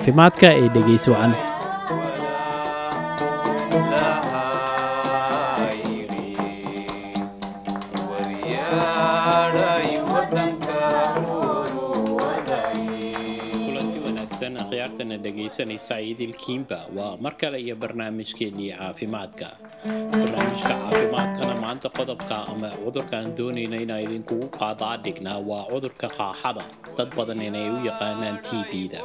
caafimaadka ee dhegays wacan kulanti wanaagsan akhyaartana dhegaysanaysa idilkiinba waa mar kale iyo barnaamijkeennii caafimaadka barnaamijka caafimaadkana maanta qodobka ama cudurka aan doonayna inaan idinkugu qaadaa dhignaa waa cudurka qaaxada dad badan inay u yaqaanaan t b-da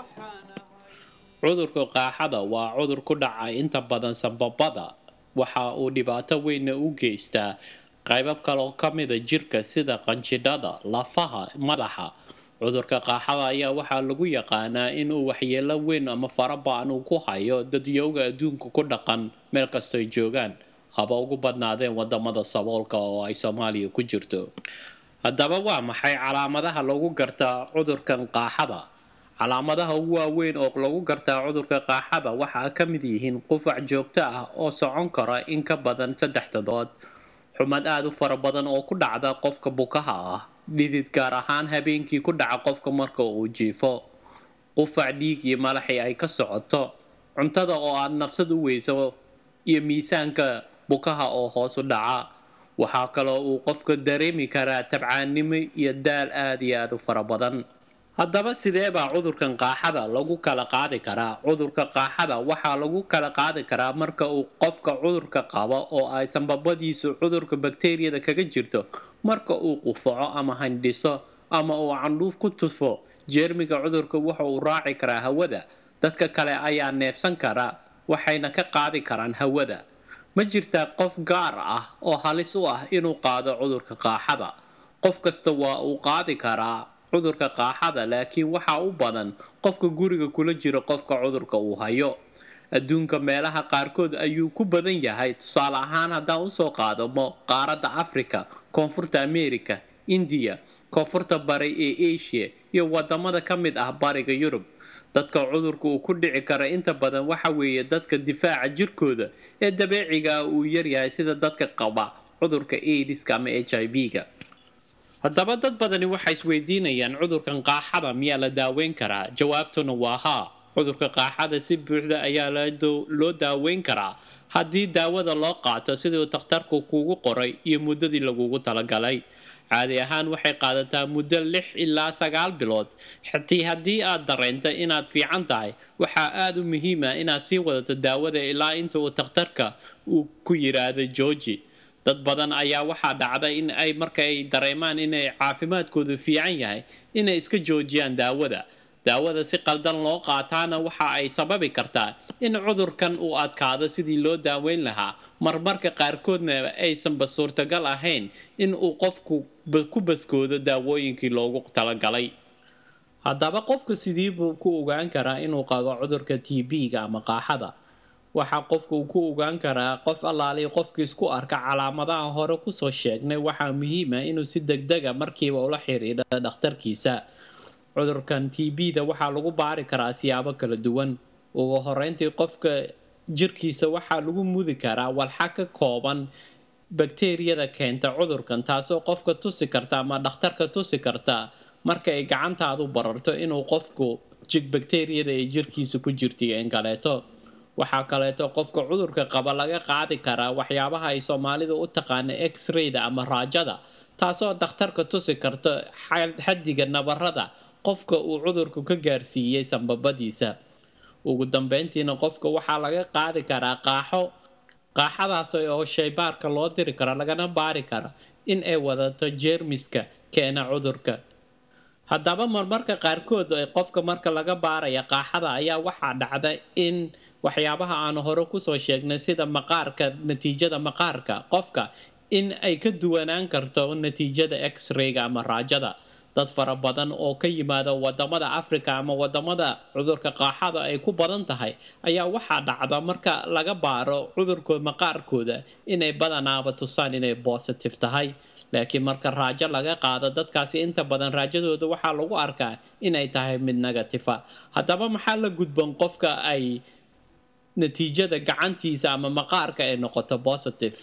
cudurka qaaxada waa cudur ku dhaca inta badan sababada waxa uu dhibaato weynna u geystaa qaybab kaloo ka mida jirka sida qanjidhada lafaha madaxa cudurka qaaxada ayaa waxaa lagu yaqaanaa inuu waxyeelo weyn ama farabaan uu ku hayo dadyowga adduunka ku dhaqan meel kastoy joogaan haba ugu badnaadeen wadamada saboolka oo ay soomaaliya ku jirto haddaba waa maxay calaamadaha lagu gartaa cudurkan qaaxada calaamadaha ugu waaweyn oo lagu gartaa cudurka qaaxada waxaa ka mid yihiin qufac joogto ah oo socon kara in ka badan saddex toddobaad xumad aada u fara badan oo ku dhacda qofka bukaha ah dhidid gaar ahaan habeenkii ku dhaca qofka marka uu jiifo qufac dhiig iyo malaxii ay ka socoto cuntada oo aad nafsad u weyso iyo miisaanka bukaha oo hoos u dhaca waxaa kaloo uu qofka dareemi karaa tabcaannimo iyo daal aada iyo aada u fara badan haddaba sidee baa cudurkan qaaxada lagu kala qaadi karaa cudurka qaaxada waxaa lagu kala qaadi karaa marka uu qofka cudurka qabo oo ay sanbabadiisu cudurka bakteriyada kaga jirto marka uu qufaco ama handhiso ama uu candhuuf ku tufo jeermiga cudurka wuxa uu raaci karaa hawada dadka kale ayaa neefsan kara waxayna ka qaadi karaan hawada ma jirtaa qof gaar ah oo halis u ah inuu qaado cudurka qaaxada qof kasta waa uu qaadi karaa cudurka qaaxada laakiin waxaa u badan qofka guriga kula jira qofka cudurka uu hayo adduunka meelaha qaarkood ayuu ku badan yahay tusaale ahaan haddaan usoo qaadamo qaaradda africa koonfurta america indiya koonfurta bari ee asia iyo wadamada ka mid ah bariga yurub dadka cudurka uu ku dhici kara inta badan waxa weeye dadka difaaca jirkooda ee dabeeciga uu yaryahay sida dadka qaba cudurka aidiska ama h i v-ga haddaba dad badani waxay isweydiinayaan cudurkan qaaxada miyaa la daaweyn karaa jawaabtuna waa haa cudurka qaaxada si buuxda ayaa loo daaweyn karaa haddii daawada loo qaato siduu takhtarku kuugu qoray iyo muddadii lagugu talagalay caadi ahaan waxay qaadataa muddo lix ilaa sagaal bilood xitii haddii aad dareento inaad fiican tahay waxaa aada u muhiima inaad sii wadato daawada ilaa inta uu takhtarka uu ku yiraahdo georgi dad badan ayaa waxaa dhacda in ay markaay dareemaan inay caafimaadkoodu fiican yahay inay iska joojiyaan daawada daawada si qaldan loo qaataana waxa ay sababi kartaa in cudurkan uu adkaado sidii loo daaweyn lahaa marmarka qaarkoodna aysanba suurtagal ahayn in uu qofku ku baskoodo daawooyinkii loogu talagalay haddaba qofka sidiibuu ku ogaan karaa inuu qabo cudurka t b-ga ama qaaxada waxaa qofka uu ku ogaan karaa qof allaaliy qofkii isku arka calaamadaha hore kusoo sheegnay waxaa muhiima inuu si degdega markiiba ula xiriidho dhakhtarkiisa cudurkan t b-da waxaa lagu baari karaa siyaabo kala duwan ugu horeyntii qofka jirkiisa waxaa lagu mudi karaa walxa ka kooban bakteriyada keenta cudurkan taasoo qofka tusi karta ama dhakhtarka tusi karta marka ay gacantaadu bararto inuu qofku jig bakteriyada ee jirkiisa ku jirtay in kaleeto waxaa kaleeto qofka cudurka qaba laga qaadi karaa waxyaabaha ay soomaalidu u taqaana x-rayda ama raajada taasoo dhakhtarka tusi karta xaddiga nabarada qofka uu cudurku ka gaarsiiyey sanbabadiisa ugu dambeyntiina qofka waxaa laga qaadi karaa qaaxo qaaxadaas oo shaybaarka loo diri karo lagana baari karo in ay wadato jeermiska keena cudurka haddaba marmarka qaarkood qofka marka laga baaraya qaaxada ayaa waxaa dhacda in waxyaabaha aan hore kusoo sheegnay sida maqaarka natiijada maqaarka qofka in ay ka duwanaan karto natiijada x-rayga ama raajada dad fara badan oo ka yimaada wadamada africa ama wadamada cudurka qaaxada ay ku badan tahay ayaa waxaa dhacda marka laga baaro cudurka maqaarkooda inay badanaaba tusaan inay bositive tahay laakiin marka raajo laga qaado dadkaasi inta badan raajadooda waxaa lagu arkaa inay tahay mid negatifa haddaba maxaa la gudban qofka ay natiijada gacantiisa ama maqaarka ay noqoto positive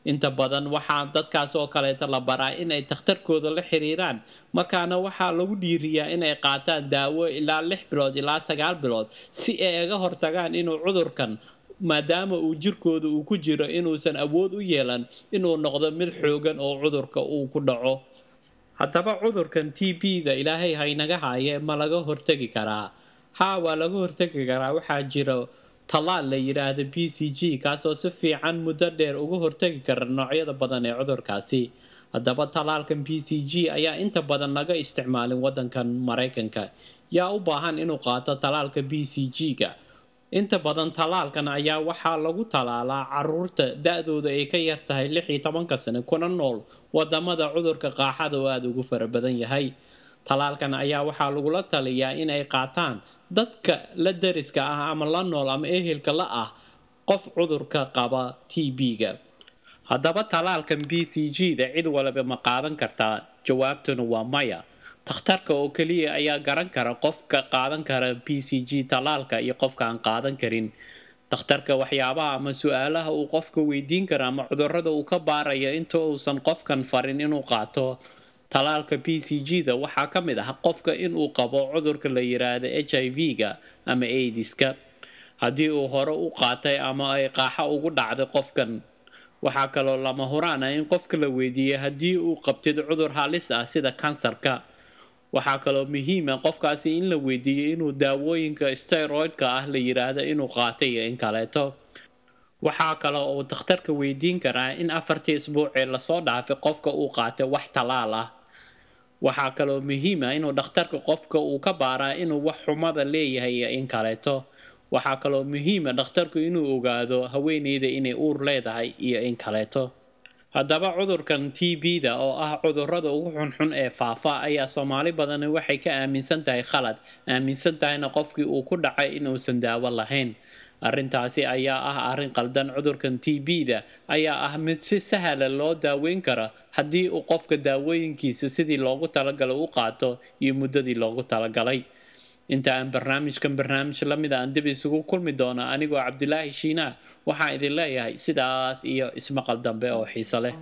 inta badan waxaa dadkaas oo kaleeta la baraa inay takhtarkooda la xiriiraan markaana waxaa lagu dhiiriyaa inay qaataan daawo ilaa lix bilood ilaa sagaal bilood si ay aga hortagaan inuu cudurkan maadaama uu jirkooda uu ku jiro inuusan awood u yeelan inuu noqdo mid xoogan oo cudurka uu ku dhaco haddaba cudurkan t b-da ilaahay haynaga haaye ma laga hortegi karaa haa waa laga hortegi karaa waxaa jira tallaal la yidhaahda b c g kaasoo si fiican muddo dheer uga hortegi kara noocyada badan ee cudurkaasi haddaba tallaalkan b c g ayaa inta badan laga isticmaalin waddankan maraykanka yaa u baahan inuu qaato tallaalka b c g-ga inta badan tallaalkan ayaa waxaa lagu tallaalaa caruurta da-dooda ay ka yar tahay lix iyo tobanka sane kuna nool wadamada cudurka qaaxada oo aada ugu fara badan yahay tallaalkan ayaa waxaa lagula taliyaa inay qaataan dadka la dariska ah ama la nool ama ehelka la ah qof cudurka qaba t b-ga haddaba tallaalkan b c g-da cid waliba ma qaadan kartaa jawaabtuna waa maya takhtarka oo keliya ayaa garan kara qofka qaadan kara b c g tallaalka iyo qofka aan qaadan karin takhtarka waxyaabaha ama su-aalaha uu qofka weydiin kara ama cudurada uu ka baaraya inta uusan qofkan farin inuu qaato tallaalka b c g-da waxaa ka mid ah qofka inuu qabo cudurka la yiraahdo h i v-ga ama aidiska haddii uu hore u qaatay ama ay qaaxo ugu dhacday qofkan waxaa kaloo lama huraan ah in qofka la weydiiyey haddii uu qabtid cudur halis ah sida kansarka waxaa kaloo muhiima qofkaasi in la weydiiyo inuu daawooyinka steroidka ah la yiraahdo inuu qaatay iyo in kaleeto waxaa kale oo dakhtarka weydiin karaa in afartii isbuucee lasoo dhaafay qofka uu qaatay wax tallaal ah waxaa kaloo muhiima inuu dhakhtarka qofka uu ka baaraa inuu wax xumada leeyahay iyo in kaleeto waxaa kaloo muhiima dhakhtarku inuu ogaado haweeneyda inay uur leedahay iyo in kaleeto haddaba cudurkan t b-da oo ah cudurada ugu xunxun ee faafa ayaa soomaali badani waxay ka aaminsan tahay khalad aaminsan tahayna qofkii uu ku dhacay inuusan daawo lahayn arrintaasi ayaa ah arrin qaldan cudurkan t b-da ayaa ah mid si sahla loo daaweyn kara haddii uu qofka daawooyinkiisa sidii loogu talagalay u qaato iyo muddadii loogu talagalay inta aan barnaamijkan barnaamij la mid aan dib isugu kulmi doono anigoo cabdilaahi shiinaa waxaan idin leeyahay sidaas iyo ismaqal dambe oo xiiso leh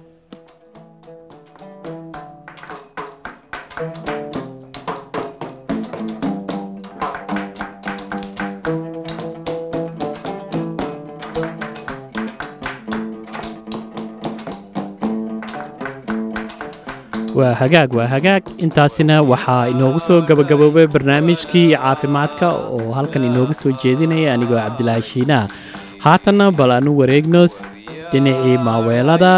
waa hagaag waa hagaag intaasina waxaa inoogu soo gabagaboobay barnaamijkii caafimaadka oo halkan inoogu soo jeedinaya anigoo cabdilaahi shiinaha haatanna bal aanu wareegno dhinacii maaweelada